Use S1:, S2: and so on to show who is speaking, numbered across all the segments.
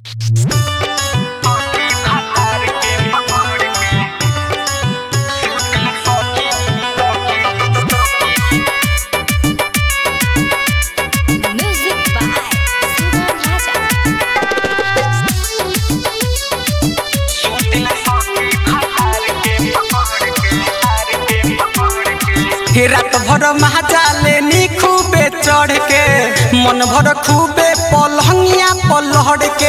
S1: Music by Sugam Raja.
S2: हे रात भर महाजाले नी खूबे चढ़ के मन भर खूबे पलहंगिया पलहड़ के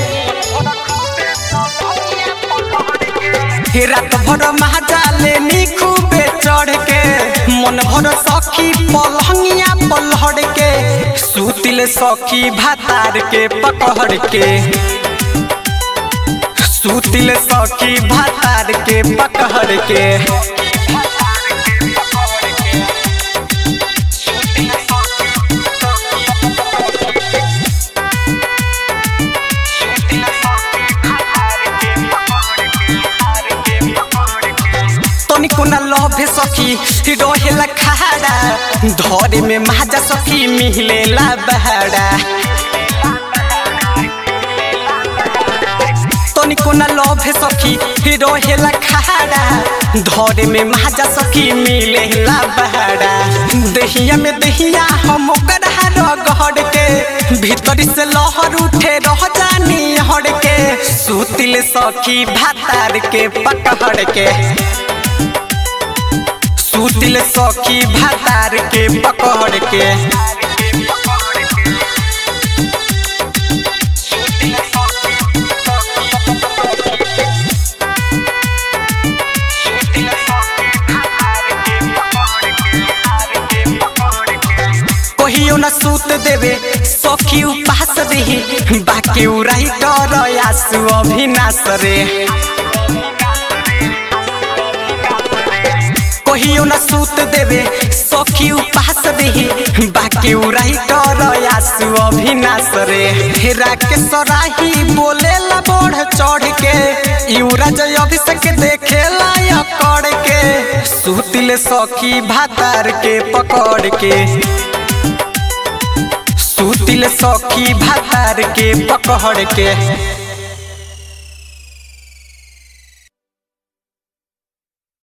S2: हे रात भर महाजाले नी खूबे चढ़ के मन भर सखी पलहंगिया पलहड़ के सूतिल सखी भातार के पकड़ के सूतिल सखी भातार के पकड़ के तनिको न लभे सखी रहेला खाड़ा धरे में माजा सखी मिलेला बहाड़ा तनिको न लभे सखी रहेला खाड़ा धरे में माजा सखी मिलेला बहाड़ा दहिया में दहिया हम ओकरा रगड़ के भीतर से लहर उठे रह जानी हड़ के सुतिल सखी भातार के पकड़ के सूतिल सखी भातार के पकड़ के कहियो न सूत देवे सखी उपास देही बाकी उराई डर आसु अभिनाश रे कहियो न सूत देवे सखी उपास देही बाकी उराई डर आसु अभिनाश रे हेरा के सराही बोलेला बढ़ चढ़ के युवरा जय अभिषेक देखेला अकड़ के सूतिल सखी भातार के पकड़ के सूतिल सखी भातार के पकड़ के